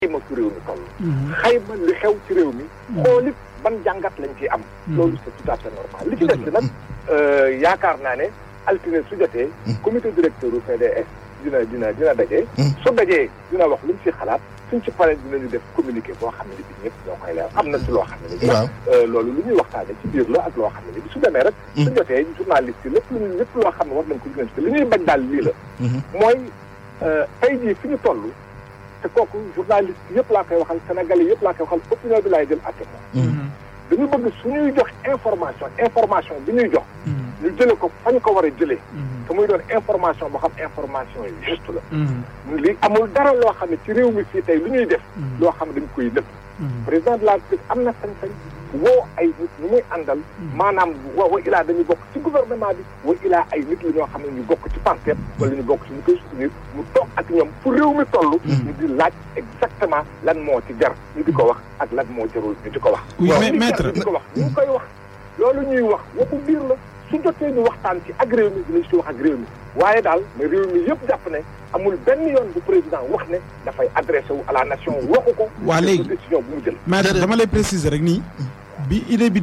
xayma fu réew mi toll. xayma li xew ci réew mi. xool it ban jàngat lañ ciy am. loolu c'est tout à fait normal li ci des nag yaakaar naa ne altine su jotee. comité directeur du PDS dina dina dina daje. su dajee dina wax lu mu ci xalaat suñ ci paree dinañu def communiqué boo xam ne bi ñëpp ñoo koy leer am na ci loo xam ne ni. waaw loolu lu ñuy waxtaane ci biir la ak loo xam ne ni su demee rek. su jotee journaliste yi lépp lu ñu lépp loo xam ne war nañ ko gën a li ñuy bañ daal lii la. mooy tey jii fi ñu toll. te kooku journaliste yëpp laa koy waxal sénégalais yëpp laa koy waxal opinion bi laay jël àtte moom dañu bëgg su ñuy jox information information bi ñuy jox ñu jële ko fa ñu ko war a jëlee te muy doon information boo xam information yi juste la li amul dara loo xam ne ci réew mi fii tey lu ñuy def loo xam ne dañ koy nëpp président de la République am na sañ-sañ woo ay nit ñu muy àndal maanaam wa wa ilaa dañu bokk ci gouvernement bi wa ilaa ay nit la ñoo xam ne ñu bokk ci Pastef wala ñu bokk ci ñu koy soutenir mu toog ak ñoom fu réew mi toll ñu di laaj exactement lan moo ci jar ñu di ko wax ak lan moo jarul ñu di ko wax mais maître ñu di ko wax ñu ngi koy wax loolu ñuy wax waxu biir la su jotee ñu waxtaan ci ak réew mi dinañ ci wax ak réew mi waaye daal mais réew mi yëpp jàpp ne amul benn yoon bu président wax ne dafay adressé wu à la nation waxu ko waa léegi décision bu mu jël maître dama lay préciser rek nii bi idée bi